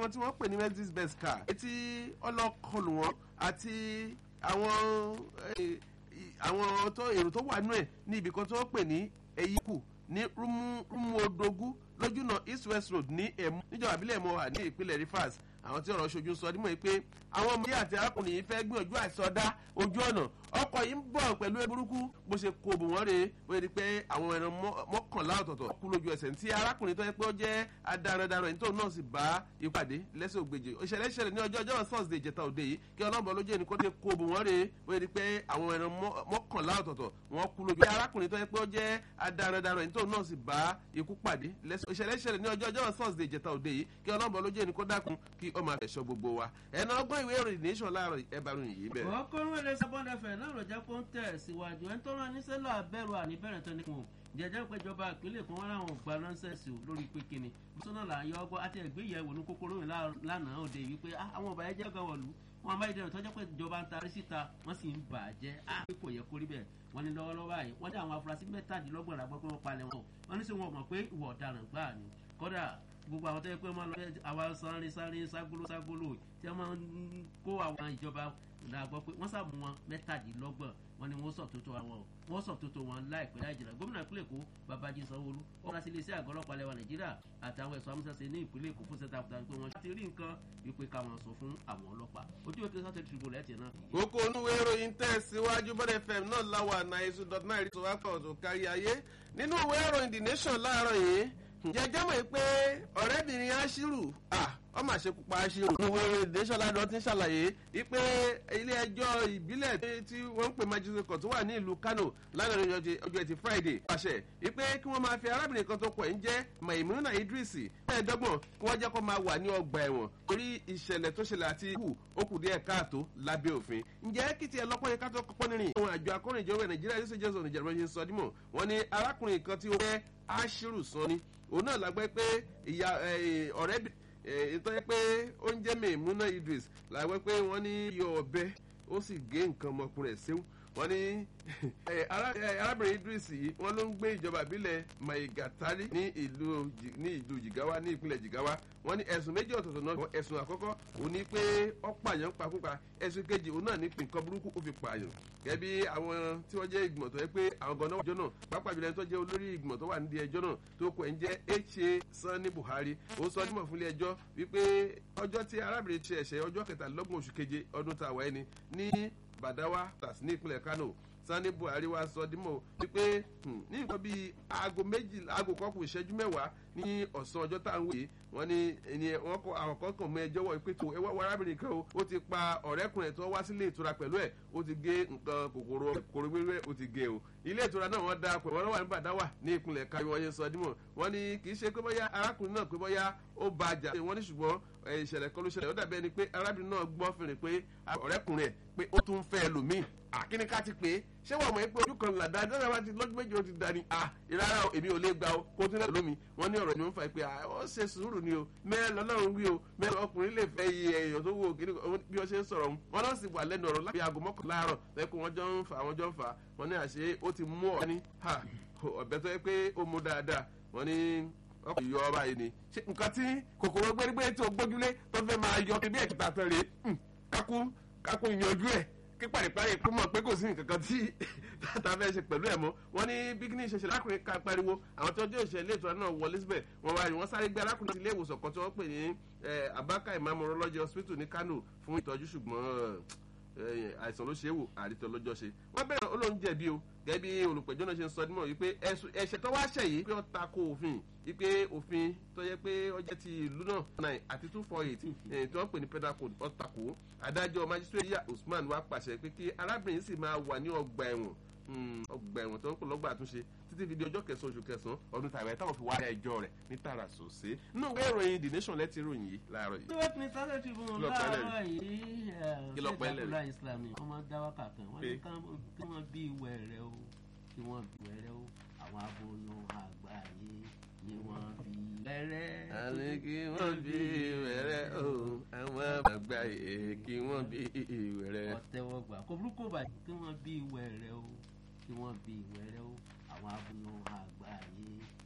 kan tí wọ́n pè ní mercedes benz car etí ọlọ́kọlù wọn àti àwọn àwọn tó èrò tó wà nú ẹ̀ ní ibì kan tí wọ́n pè ní eyíkù ní rúmúodógún lójúnà east west road ní ẹ̀mú níjọba àbílẹ̀ ẹ̀mú wà ní ìpínlẹ̀ rivers àwọn tí ọ̀rọ̀ ṣojú sọ dímọ̀ pé àwọn ọmọdé àti arákùnrin yìí fẹ́ gbìyànjú àìsọdá ojú ọ̀nà ọkọ̀ yìí ń bọ̀ pẹ̀lú eburúkú bó ṣe kó bò wọ́n rè é wọ́n rí pé àwọn ẹran mọ́kànlá ọ̀tọ̀ọ̀tọ̀ kú lójú ẹsẹ̀ tí arákùnrin tó yẹ pé ó jẹ́ adarandaran ẹni tó náà sì bá ìpàdé lẹ́sẹ̀ ògbèjì ìṣẹ̀lẹ̀ ìṣẹ̀lẹ̀ ní ọjọ́ ọjọ́ thursday ìjẹta òde yìí kí ọlọ́mọ lójú ẹni kó ṣe kó bò wọ́n rè é wọ́n rí pé àwọn ẹran mọ́kànlá ọ̀tọ̀ọ̀tọ̀ wọ́n kú lójú arákùnrin tó yẹ pé ó jẹ́ adarandaran ẹni tó náà sì bá ikú pàdé lẹ́sẹ̀ ìṣẹ̀lẹ̀ ìṣẹ̀lẹ̀ ní ọjọ́ ọjọ́ thursday ìjẹta òde yìí kí ọlọ́mọ lójú ẹni kó dákun kí ọmọ àfẹsọ gbogbo wa ẹ̀nà ọgbọ́n ìwé ìròyìn nation láàárọ̀ ẹ̀bàrún yìí bẹ̀rẹ̀. ọkùnrin wẹ̀lẹ̀ sábọ́ndẹ̀fẹ̀ náà ló jẹ́ kó ń tẹ̀ síwájú ẹni tó rán níṣẹ́ lọ abẹ́rù àníbẹ̀rẹ̀ tó ní kùn jẹjẹ péjọba ìpínlẹ̀ kan wọn làwọn gba nọ́ńsẹ̀sì lórí pé kíni bísọ́nà là ń yọ ọgbọ́n àti ẹ̀gbéyẹ̀wò ní kókóró yìí lánàá òde wípé àwọn ọba ẹ̀jẹ̀ gan wọ̀lú wọn bá ìdẹ̀rẹ̀ tọ́jọ́ pé ìjọba ń tarí síta wọ́n sì ń bà á jẹ́ á pé kò yẹ kó rí bẹ́ẹ̀ wọ́n ní lọ́wọ́lọ́wọ́ báyìí wọ́n ní àwọn afurasí mẹ́tàdínlọ́gbọ̀n làgbọ́ pé wọ́n palẹ̀ wọn wọ́n ní sọ wọn mọ̀ pé ìwà ọ̀daràn gbáà ni kódà gbogbo àwọn tó yẹ pé wọ́n lọ àwa sáré sáré ságolo ságolo tí wọ́n máa ń kó àwọn ìjọba la gbọ́ pé wọ́n sàmú wọn mẹ́tàdínlọ́gbọ̀n wọn ni wọ́n sọ tótó àwọn wọ́n sọ tótó wọn láìpẹ́ láì jìnnà gómìnà ìpínlẹ̀ èkó babají sanwóolu ó rà sí iléeṣẹ́ àgọ́ ọlọ́pàá lẹ́wà nàìjíríà àtàwọn ẹ̀sọ́ amúṣẹ́ṣe ní ìpínlẹ̀ èkó fún sẹ́ta àbúdá pé wọ́n ti rí nǹkan wípé káwọn sọ fún àwọn ọlọ́pàá ojú òkè sọ́tẹ̀ tìrìbù lẹ́tì náà. kókó onúwé ìròyìn tẹ̀síwájú bọ́dẹ̀ fm náà láwà náírà dot nine rí tòwá kan tó kárí ayé nínú ìwé ìròyìn the nation láàárọ̀ yìí jẹjẹ́ mọ̀ pé ọ̀rẹ́bìnrin aṣírù ọmọ àṣekúpa aṣírù níwèé ìròyìn the nation láàárọ̀ ti ń ṣàlàyé wípé ilé ẹjọ́ ìbílẹ̀ tí wọ́n ń pè magistrate court tó wà ní ìlú kano lánàá ọjọ́ ẹtì friday pàṣẹ wípé kí wọ́n máa fi arábìnrin kan tó pọ̀ ń jẹ́ maimuna idris mẹ́ẹ̀ẹ́dọ́gbọ̀n kí wọ́n jẹ́ kó máa wà ní ọgbà ẹ̀wọ̀n torí ìṣẹ̀lẹ̀ tó ṣẹlẹ̀ àti ikú ó kù díẹ̀ káàtó lábẹ́ òfin ǹjẹ́ kí tiẹ̀ lọ́pọ̀ yẹn ká tó kọ́kọ́ nírìn àwọn àjọ akọ́rìnjọba nàìjíríà yóò ṣe jẹ́ sọ nìjọba ṣe ń sọ dímọ̀ wọ́n ní arákùnrin kan tí ó fẹ́ aṣírù sọ ni òun náà lágbẹ́ pé ìyá ọ̀rẹ́ ìtọ́jú pé ó ń jẹ́ mẹ́ẹ̀múná idris lágbẹ́ pé wọ́n ní yọ ọbẹ̀ ó sì gé nǹkan ọmọkùnrin ẹ̀ séwú wọ́n ní arábìnrin idris yìí wọ́n ló ń gbé ìjọba ìbílẹ̀ maigatari ní ìlú ní ìlú jigawa ní ìpínlẹ̀ jigawa wọ́n ní ẹ̀sùn méjì ọ̀tọ̀ọ̀tọ̀ náà ẹ̀sùn àkọ́kọ́ òun ní pé ó pààyàn pakúpa ẹ̀sùn kejì òun náà ní nǹkan burúkú ó fi pààyàn gẹ́bí àwọn tí wọ́n jẹ́ ìgbìmọ̀ tó yẹ pé àwọn gan náà wọ́n jọ náà pápá ìbílẹ̀ tó jẹ́ olórí ìgbìmọ̀ tó wà nídìí ẹjọ́ náà tó kọ ẹ̀ ń jẹ́ ha sanni buhari ó sọ dímọ̀ fúnlé ẹjọ́ wípé ọjọ́ tí arábìnrin ti ẹ̀ṣẹ̀ ọjọ́ kẹtàlélọ́gbọ̀n oṣù keje ọdún tá a wáyé ni ní badawa tas ní ìpínlẹ̀ kano sani buhari wa sọ dímọ̀ wípé ní nǹkan bíi aago méjì aago kọkùn ìṣẹ́jú mẹ́wàá ní ọ̀sán ọjọ́ tá à ń wòye wọ́n ní ẹni wọ́n kọ́ àwọn kan kàn mọ́ ẹjọ́ wọ̀ pé tó ẹ wá arábìnrin kan o ó ti pa ọ̀rẹ́kùnrin tó wá sílé ìtura pẹ̀lú ẹ̀ ó ti gé nǹkan kòkòrò kòkòrò wíwẹ́ ó ti gé o ilé ìtura náà wọ́n da pẹ̀lú wọn wà ní bàdáwà ní ìpínlẹ̀ káyọ̀ wọ́n yẹn sọ dímọ̀ wọ́n ní kì í ṣe pé bóyá arákùnrin náà pé bóyá ó ba àjà wọ́n ní ṣùgbọ́n ìṣẹ̀lẹ̀ kan ló ṣẹlẹ̀ ó dàbí ẹni pé arábìnrin náà gbọ́ fèrè pé ọ̀rẹ́kùnrin ẹ̀ pé ó tún fẹ́ ẹlòmíì àkíní ká ti pé ṣé wàá mọ̀ pé ojú kan làdá dáná wá ti lọ́dún méjì ó ti dání à ìrara èmi ò lè gba o kó tún lẹ́nu lómi wọ́n ní ọ̀rọ̀ ni wọ́n fà pé ó ṣe sùúrù ni o mẹ́rin lọ́lọ́run wí o mẹ́rin ọkùnrin lè fẹ́ iye èèyàn tó wò kíní bí wọ́n ṣe ń sọ̀rọ̀ wọn náà sì wà lẹ́nu ọ̀rọ̀ láti aago mọ́kànlá àárọ̀ lẹ́kùn wọn jọ ń fà wọn jọ ń fà wọn ní àṣẹ ó ti mú ọ̀ ní ọ̀bẹ tó yẹ pé ó mú dáadáa wọn ní ọkọ̀ yọ ọba yìí ni ṣe nǹkan tí kòkòrò gbérígbé tó gbójúlé tó fẹ́ máa yọ kí bí ẹ̀kíta tán rèé kákú kákú yanjú ẹ̀ kí pàríparí kó mọ̀ pé kò sí nǹkan kan tí tata fẹ́ ṣe pẹ̀lú ẹ̀ mọ́ wọ́n ní bíkíní ìṣẹ̀ṣẹ̀ lákùnrin ká pariwo àwọn tó jẹ́ òṣèlú ètò náà wọ elizabeth wọ́n wá wọ́n sáré gbé arákùnrin sí ilé ìwòsàn kan tí wọ́n pè ní abaka imam urology hospital ní kano fún ìtọ́jú ṣùgbọ́n àìsàn ló ṣe é wò àrítọ́ lọ́jọ́ ṣe wọ́n bẹ̀rẹ̀ olóhùn jẹ̀bi o gẹ́gẹ́ bí olùpẹ̀jọ́ náà ṣe ń sọ nímọ̀ wípé ẹ̀ṣẹ̀ tó wá ṣẹ̀ yìí pé ó ta ko òfin wípé òfin tó yẹ pé ó jẹ́ ti ìlú náà nine àti two four eight tí wọ́n pè ní penal code ó ta ko adájọ́ magistrate yà usman wá pàṣẹ pé kí arábìnrin sì máa wà ní ọgbà ẹ̀wọ̀n ọgbà ẹ̀wọ̀n tó ń pè lọ́gbà àtúnṣe títí fi di ọjọ́ kẹsàn-án oṣù kẹsàn-án ọdún tàbí táwọn fi wá ẹjọ́ rẹ̀ ní tààrà sòsé nínú ìwé ìròyìn the nation lẹ́tí ìròyìn yìí láàárọ̀ yìí. ìwé ní sáré ti fún un láàárọ̀ yìí Kí ló pẹ́ lẹ́rìí? ṣèjọba islami wọ́n máa dá wákà kan wọ́n ní kí wọ́n bí ìwẹ̀ rẹ o kí wọ́n bí ìwẹ̀ rẹ o àwọn aboyún àgbáyé ni wọ́n bí wẹ́rẹ́. àní kí wọ́n bí ìwẹ̀rẹ̀ o àwọn àgbà yìí kí wọ́n bí ìwẹ̀rẹ̀. ọ̀tẹ̀wọ̀gbà kò burúkú bàjẹ́ kí wọ́n bí ìwẹ̀ rẹ o kí wọ́n bí ìwẹ̀ rẹ o àwọn aboyún àgbáyé